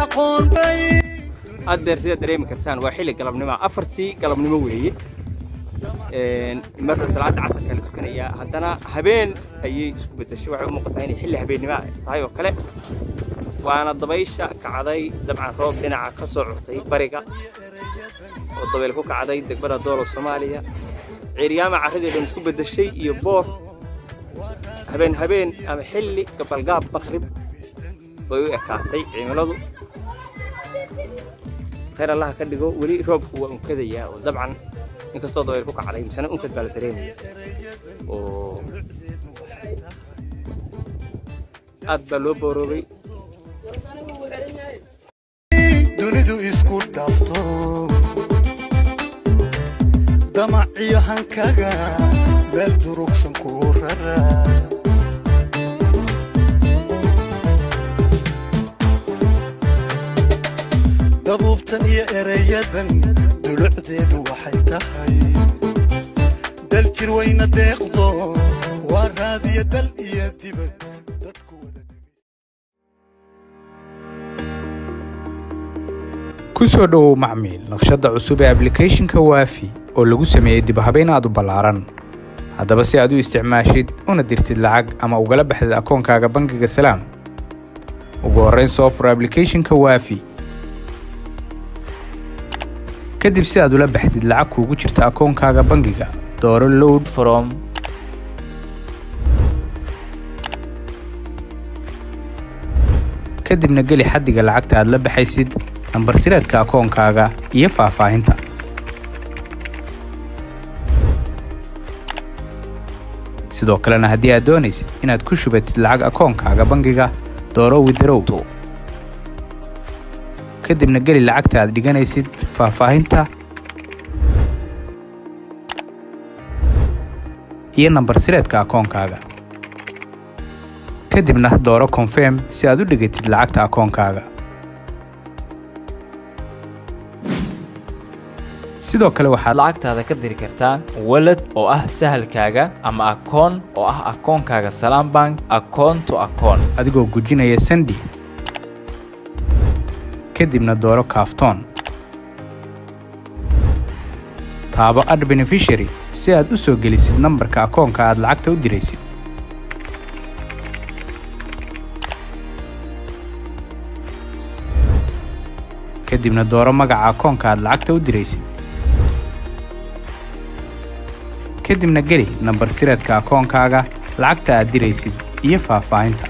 aqoon bay haddeer sidaad dareemi kartaan waa xilli galabnimo afartii galabnimo weeye marka salaada casarka la tukanayaa haddana habeen ayay isku bedeshay waxay u muuqataa inay xilli habeennimo tahay oo kale waana dabaysha kacday dabcan roob dhinaca ka soo curtay bariga oo dabayl ku kacday degbada doolow soomaaliya ciiryaama carradii dhan isku bedeshay iyo boor habeen habeen ama xilli gabalgaab maqrib bay u ekaatay cimiladu khayr allaha ka dhigo weli roobku waa unkadayaa oo dabcan inkastoo dabayl ku kacday misena unkad baa la dareemaya oo aad baa loo booroobay dunidu isku dhaafto damac iyo hankaga meel durugsan ku rara dabuubtan iyo ereyadan dulucdeedu waxay tahay dal jir wayna deeqdo waa raadiya dal iyo dibad dadku wada ku soo dhowow macmiil naqshadda cusub ee ablicathonka waafi oo lagu sameeyey dib habayn aad u ballaaran haddaba si aad u isticmaashid una dirtid lacag ama ugala baxdid akoonkaaga bangiga salaam ugu horrayn soo fur ablicathonka waafi kadib si aad ula baxdid lacag kuugu jirta akoonkaaga bangiga dooro load from kadibna geli xaddiga lacagta aad la baxaysid nambar sireedka akoonkaaga iyo faahfaahinta sidoo kalena haddii aad doonaysid inaad ku shubatid lacag akoonkaaga bangiga dooro widarow kadibna geli lacagta aad dhiganaysid faahfaahinta iyo nambar sireedka akoonkaaga kadibna dooro confirm si aad u dhigatid lacagta akoonkaaga sidoo kale waxaad lacagtaada ka diri kartaa walad oo ah sahalkaaga ama akoon oo ah akoonkaaga salaam bank akoon to akoon adigoo gujinaya sandi kadibna dooro kaaftoon taabo ad beneficiary si aad u soo gelisid nambarka akoonka aad lacagta u diraysid kadibna dooro magaca akoonka aad lacagta u diraysid kadibna geli nambar sireedka akoonkaaga lacagta aad diraysid iyo faahfaahinta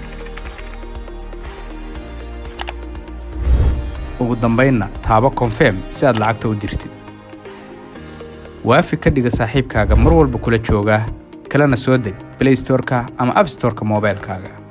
ugu dambaynna taabo confirm si aad lacagta u dirtid waafi ka dhiga saaxiibkaaga mar walba kula jooga kalena soo deg blaystoreka ama abstoreka moobaylkaaga